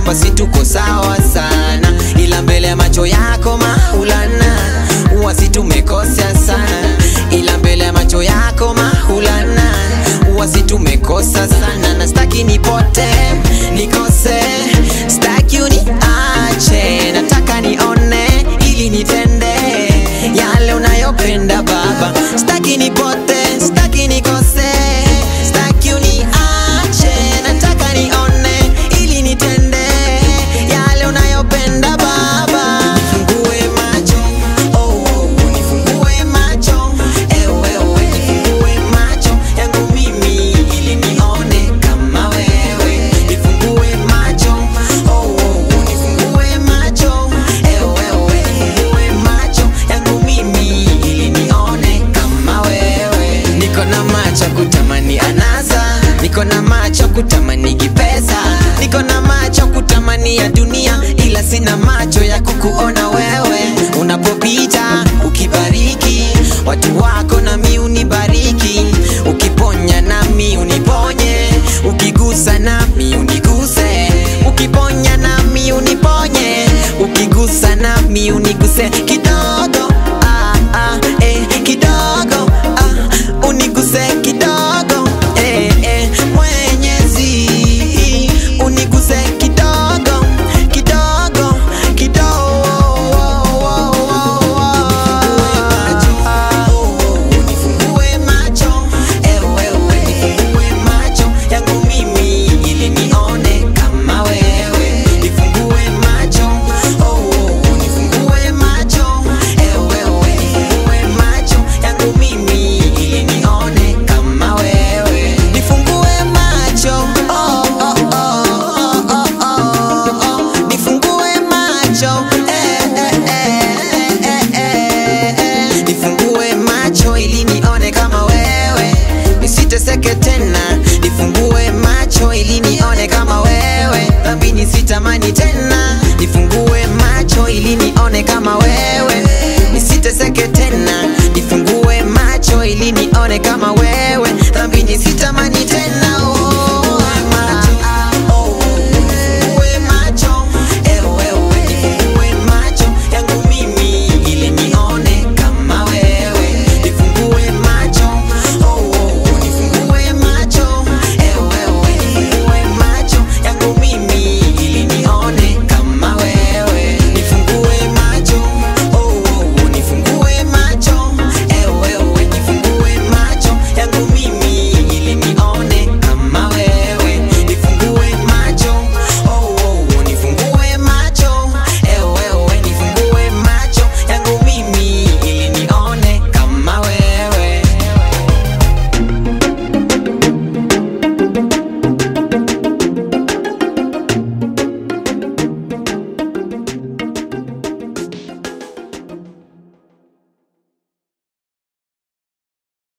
hapa si tuko sawa sana, ila mbele ya macho yako Maulana huwa si tumekosea sana, ila mbele ya macho yako Maulana huwa si tumekosa sana, na staki nipote nikose, staki uniache, nataka nione ili nitende yale unayopenda Baba, staki nipote, staki nikose, staki uniache, nataka nione ili nitende yale unayopenda Baba. Nifungue macho, oh, oh, nifungue macho, ewe, ewe, nifungue macho yangu mimi ili nione kama wewe. Nifungue macho, oh, oh, nifungue macho, ewe, ewe, nifungue macho yangu mimi ili nione kama wewe. Niko na macho ya kutamani anasa, niko na macho ya kutamani kipesa, niko na macho ya kutamani ya dunia, ila sina macho ya kukuona wewe unapopita